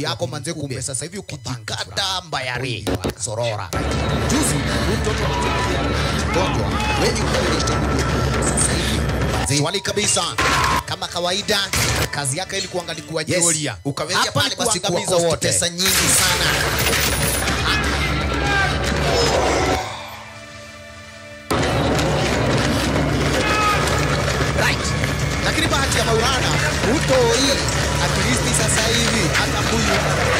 bibi yako manze, kumbe sasa hivi ukijikata mbayari sorora. Juzi huyu mtoto mgonjwa wenye sasa hivi manze, swali kabisa kama kawaida, kazi yake ilikuwa angalikuwa Yes. Jolia, Ukaweza Hapa pale ni basi kuangamiza kuwa wote, cost pesa nyingi sana right. Lakini bahati ya Maulana hutoi at least sasa hivi hata huyu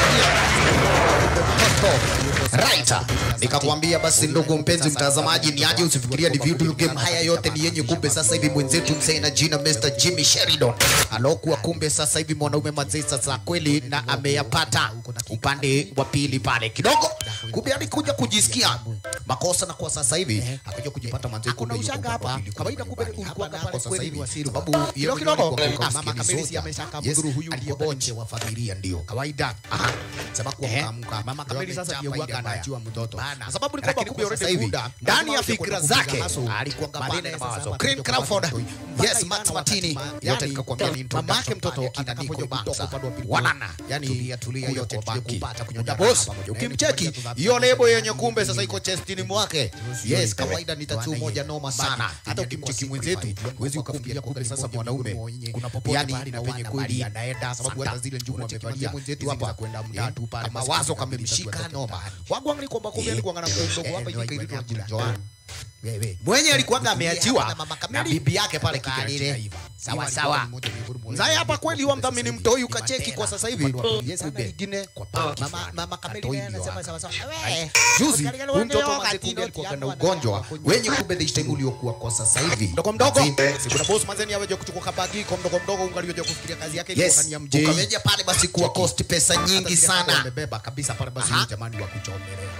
Right. Nikakwambia basi ndugu mpenzi mtazamaji, ni aje usifikiria ni video game haya yote ni yenye kumbe sasa hivi mwenzetu msee na jina Mr. Jimmy Sheridan alokuwa kumbe sasa hivi mwanaume mazee sasa kweli na ameyapata upande wa pili pale kidogo, kumbe alikuja kujisikia makosa na kwa sasa hivi akaja kujipata manze kumbe yuko ushanga hapa. hapa Kawaida kumbe ulikuwa hapa pale sasa kweli hivi ni wasiri. sababu Kidogo yeye kidogo. mwenyewe alikuwa Ah, kwa mama maskini Kamilisi soja. ameshaka Yes, mdhuru huyu alikuwa aliyekuwa bonche wa familia ndio kawaida. Aha. Sema kwa Ehe. mkamka. Mama Kamili sasa ndiye huwaga anajua mtoto. Bana. Kwa sababu ni Lakini kwamba kumbe kwa sasa already hivi muda, ndani ya lazima fikra uje kupiga zake hustle. alikuwa Baadaye ngapana na sasa mawazo. hapa Green ndio Crawford. kwa watoto. Yes, Mpaka Max ijana Martini. wakati Yote ma- nikakwambia ni yani, introduction mamake mtoto pale, atakapokuja kinaandikwa kutoka bouncer. upande wa pili. Wanana. Yani, Tulia, tulia, kule yote kwa tuje banki. kupata kunyonga Kuja boss. boss. Pamoja. Ukimcheki Unaenda hiyo kuja lebo kuja yenye kuja kumbe kuja sasa kuja iko chestini mwake. Sio Yes, hivi. kawaida ni tattoo Bana, moja hiyo. noma Bana, sana. Hata yani ukimcheki kwa mwenzetu siku huwezi kwa ukafikiria kufikia kumbe sasa kumbe mwanaume mwenyewe. kuna popote Yani, pahali na na penye wana kweli mali anaenda sababu hata zile njugu Unacheki amevalia mwenzetu hizi hapa, za kwenda eh, mtatu pale kama mawazo wazo kamemshika kamemshika noma noma. wangu angli kwamba kumbe Eh, alikuwa na mdogo mdogo eh, hapa eh, jika eh, ilikuwa eh, jina eh, Joan Wewe. mwenye alikuwaga Kutumia ameachiwa hapa na Mama na Kamili. bibi yake pale Kutoka kikalile ile. sawa Hiyo sawa alikuwa ni moja miongoni mwa mzae hapa wale kweli walikuwa wamdhamini sasa mtoi hivi. ukacheki Ni kwa Mandela. sasa hivi Upande wa pili yes sana na lingine kwa banki mama fulani. mama Kamili Atoi naye ndio anasema hapa. sawa sawa Ai, Eh, juzi Katika huyu mtoto leo manze wakati kumbe alikuwa noti na yangu ugonjwa anakuwa wenye kumbe the time uliokuwa kwa sasa hivi mdogo mdogo si kuna boss manze ni aweje kuchukua kabagi kwa mdogo mdogo ungalioje kufikiria kazi yake ilikuwa Yes. ni ya mjei ukaweja pale basi kuwa cost pesa nyingi sana amebeba kabisa pale basi Aha. huyu jamani wa kuchomelea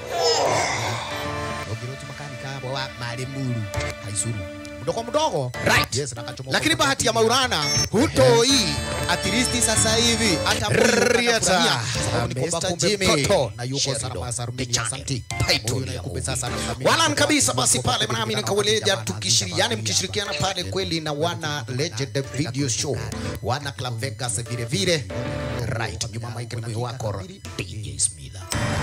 ogiroti makanika hapo wa malemuru haisuru mdogo mdogo Right. yes na kachomoka lakini kwa bahati ya pili. Maulana hutoi at least sasa hivi hata Riata. sababu ni kwamba Mr. kumbe Jimmy mtoto na yuko Sheridan. salama salmini Kichani. asanti Huyu naye kumbe sasa anathamini walan kwa kabisa watu basi wako pale kwa nami kujibana nikaweleja kwa tukishirikiana kujibana mkishirikiana pale kweli na wana Legend Video Show wana Club Vegas vile vile right nyuma Mike ni wako DJ Smith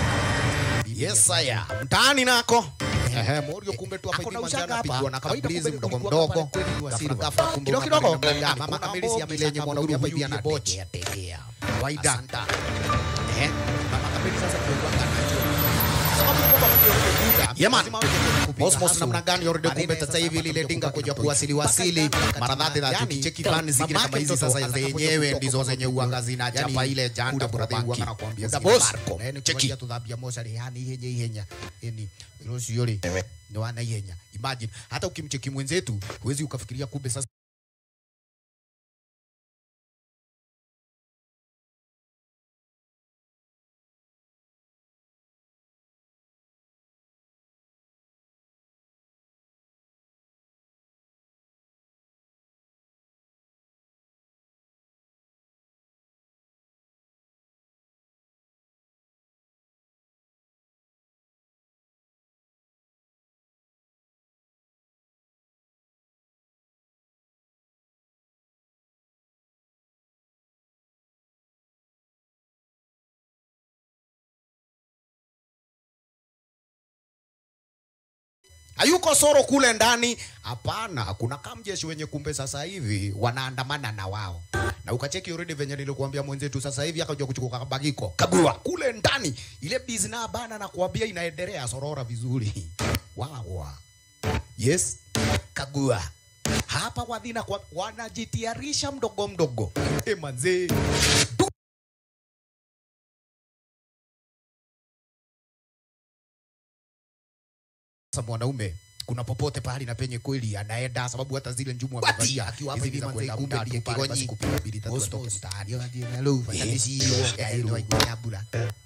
yes saya mtaani nako Ehe, Morio kumbe tu hapa Ako na hivi ushanga manjana hapa. pigwa na Kawaida kablizi kumbe mdogo kulikuwa mdogo pale kweli ni wasiri Ghafla wa- ghafla kumbe Kidogo unapata kidogo. ndani, Ah, mama kuna Kamili si mbogi amesha za mwanaume hapa hivi kaburi anabochi ya tegea. kawaida Asanta. Eh, Mama Kamili sasa ndio huwaga anajua. Sababu ni kwamba mtu yoyote kuja, Yeah, man. lazima awe kwenye kupiga Osmos hustle. namna gani yorudi Baadaye kumbe sasa sasa hivi hapa lile ndio dinga kutoka kuja kwa kuwasili mpaka wasili mpaka mara dhati yani, dhati cheki fani zingine mamake kama hizi mtoto sasa atakapokuja zenyewe kutoka ndizo kwa zenye mtoto, uanga zinachapa yani, ile janda kule kwa brother banki. uanga nakwambia Muda zile boss. barco. Na yani cheki kuanzia tudhabia moshari, yani ihenya ihenya. Yani, irosi yole. Ni wana ihenya. imagine hata ukimcheki mwenzetu huwezi ukafikiria kumbe sasa hayuko soro kule ndani hapana kuna kamjeshi wenye kumbe sasa hivi wanaandamana na wao na ukacheki already venye nilikuambia mwenzetu sasa hivi akaja kuchukua kabagiko kagua kule ndani ile bizna bana na kuambia inaendelea sorora vizuri wawa yes kagua hapa wadhina kwa, wanajitiarisha mdogo mdogo e manzee sasa mwanaume kuna popote pahali na penye kweli anaenda sababu hata zile njumu amevalia akiwa hapa hizi hivi za manze, kwenda kumbe mtatu ndiye pale, kigonyi. basi kupiga bili tatu Osmos. atoke mtaani. Yo, ndiye nalo, fanya Eh, misi hiyo, eh, ya hilo, eh, nyabula.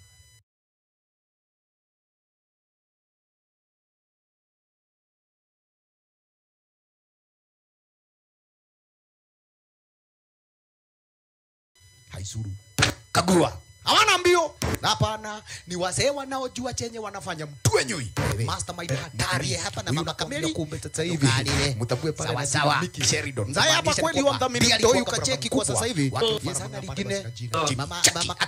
haisuru kagua hawana mbio hapana ni wazee wanaojua chenye wanafanya mtwenyui mastermind hatari hapa na Huyu mama nakwambia Kamili. kumbe sasa hivi Tukalile. mtambue pale Sawa, na sawa. Mickey Sheridan Mzee hapa Kumaanisha ni kweli kwamba wamdhamini pia mtoi alikuwa ukacheki mkubwa. kwa sasa hivi. Watu Yes, mfano ana mnapata lingine. basi na jina. Mama- Chaki. mama